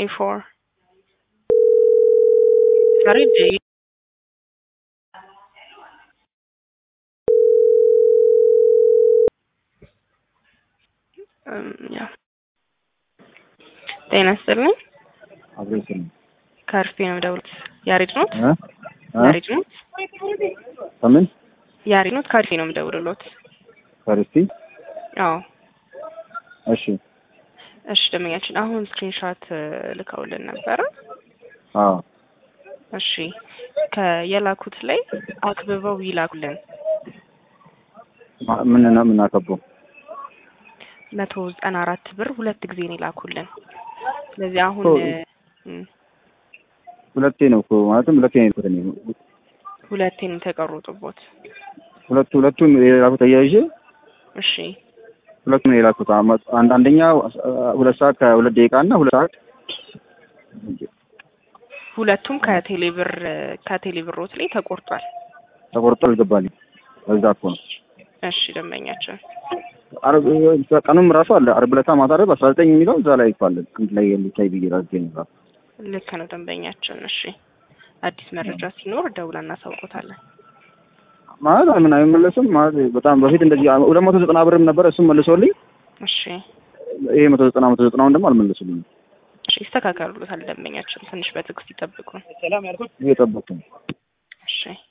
A4 ዛሬ ዴ ያ ጤና ይስጥልኝ። አብሬስ ነው ከርፌ ነው የምደውሉት። ያሬድ ኖት? እ እ ያሬድ ኖት? ከምን ያሬድ ኖት? ከርፌ ነው የምደውልሎት። ፈርስቲ አዎ እሺ እሺ ደመኛችን አሁን ስክሪንሾት ልከውልን ነበረ። አዎ እሺ ከየላኩት ላይ አክብበው ይላኩልን። ማ- ምን ነው የምናከበው? መቶ ዘጠና አራት ብር ሁለት ጊዜ ነው ይላኩልን። ስለዚህ አሁን ኦ። እም፣ ሁለቴ ነው እኮ ማለትም ሁለቴ ነው የልኩት እኔ ሁለቴ ነው የተቀሩጥቦት። ሁለቱ ሁለቱን የላኩት አያይዤ እሺ ሁለቱን ነው የላኩት። አመ- አንድ አንደኛ ሁለት ሰዓት ከሁለት ደቂቃ እና ሁለት ሰዓት ሁለቱም ከቴሌብር ከቴሌብሮት ላይ ተቆርጧል። ተቆርጦ አልገባልኝ። በዛ እኮ ነው እሺ ደንበኛችን አርብ ቀኑም ራሱ አለ አርብ ዕለታ ማታ አይደል አስራ ዘጠኝ የሚለው እዛ ላይ እኮ አለ አንድ ላይ የሚታይ ብዬ ራሴ ነው ልክ ነው ደንበኛችን። እሺ አዲስ መረጃ ሲኖር ደውለን እናሳውቆታለን። ማለት ምን አይመለስም ማለት በጣም በፊት እንደዚህ ሁለት መቶ ዘጠና ብርም ነበር እሱም መልሶልኝ እሺ ይሄ መቶ ዘጠና መቶ ዘጠናውን ደግሞ አልመለሱልኝም። እሺ ይስተካከሉታል ደንበኛችን። ትንሽ በትዕግስት ይጠብቁ። እየጠበቅኩ ነው። እሺ